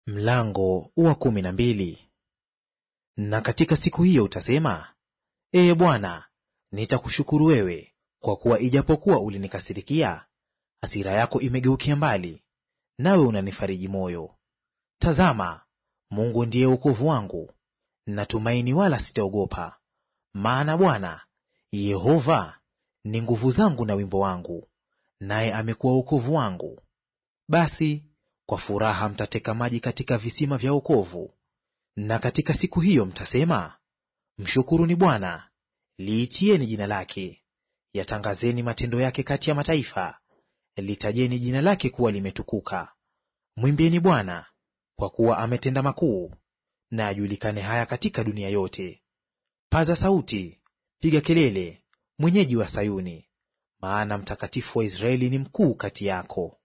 Mlango wa kumi na mbili. Na katika siku hiyo utasema, Ee Bwana, nitakushukuru wewe, kwa kuwa ijapokuwa ulinikasirikia, hasira yako imegeukia mbali, nawe unanifariji moyo. Tazama, Mungu ndiye wokovu wangu, natumaini wala sitaogopa. Maana Bwana Yehova ni nguvu zangu na wimbo wangu, naye amekuwa wokovu wangu. Basi kwa furaha mtateka maji katika visima vya wokovu. Na katika siku hiyo mtasema, Mshukuruni Bwana, liitieni jina lake. Yatangazeni matendo yake kati ya mataifa, litajeni jina lake kuwa limetukuka. Mwimbieni Bwana, kwa kuwa ametenda makuu, na ajulikane haya katika dunia yote. Paza sauti, piga kelele, mwenyeji wa Sayuni, maana mtakatifu wa Israeli ni mkuu kati yako.